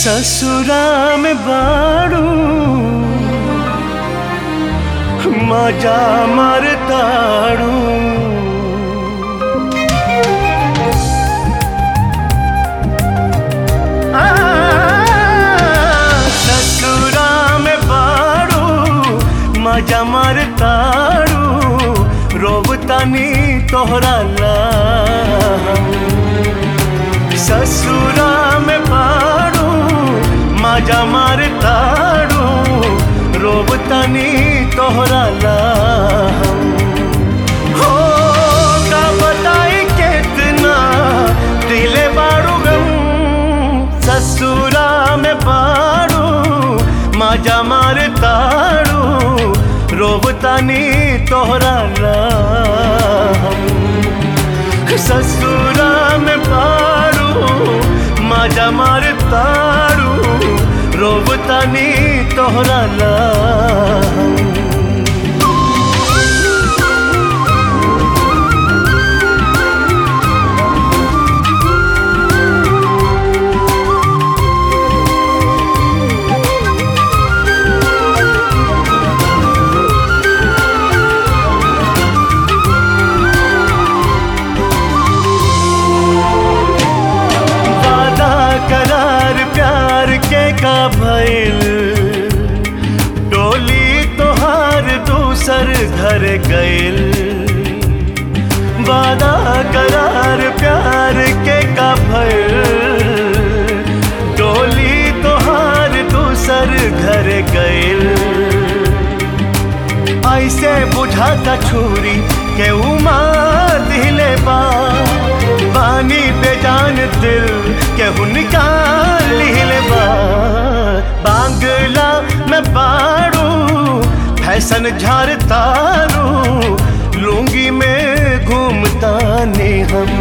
ससुरा में बाड़ू मजा मारताड़ू आ, ससुरा में बाड़ू मजा मारताड़ू रोबतानी तोहरा ला ससुरा में पाड़ू मजा मारताड़ू रोबतानी तोहरा ला हो का बताई कितना दिले बाड़ू गम ससुरा में पाड़ू मजा मारताड़ू रोबतानी तोहरा ला ससुरा में पाड़ू मजा मारताड़ू रोबतानी तोहरा ला वादा करार प्यार के का भइल डोली तोहार दूसर घर गइल वादा करार प्यार के का भइल डोली तोहार दूसर घर गइल ऐसे बुझाता छुरी के उमार दिले बा पानी बेजान दिल के निकाल लिहले बा बांगला में बाड़ू फैशन झारतारू लुंगी में घूमता ने हम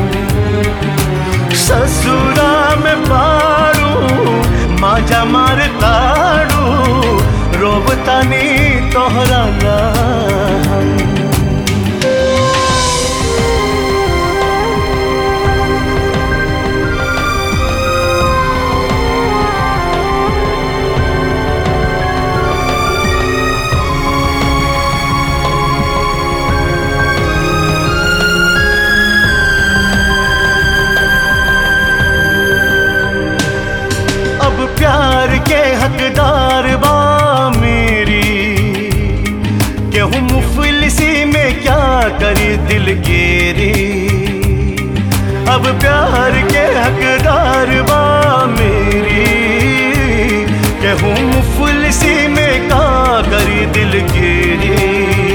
ससुरा में बाड़ू माजा मारताड़ू रोबतानी तोहरा ला अब प्यार के हकदार बा मेरी केहूँ मुफलिसी में क्या करी दिल गेरी अब प्यार के हकदार बा मेरी केहूँ मुफलिसी में क्या करी दिल गेरी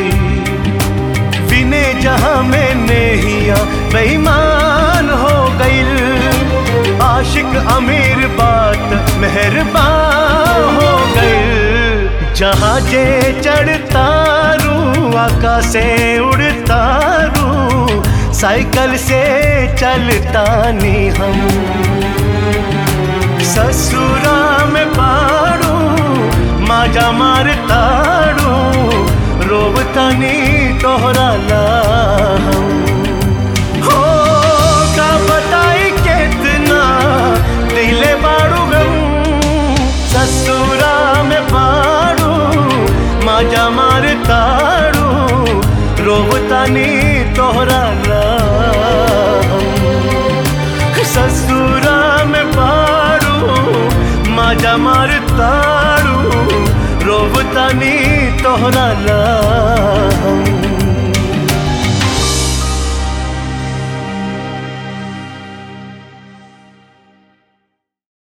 विने जहां में नेहिया बेईमान हो गईल आशिक अमीर बात मेहरबान हो गईल जहां जे चढ़तारू आकाश से उड़तारू साइकिल से चलता नी हम ससुरा में पाड़ू माजा मारताड़ू रोबतानी तोहरा ला हो का बताई कितना दिले बाड़ू गम ससुरा में पाड़ू माजा मारताड़ू रोबतानी तोहरा ला ससुरा में पाड़ू माजा मारताड़ू रोबतानी तोहरा ला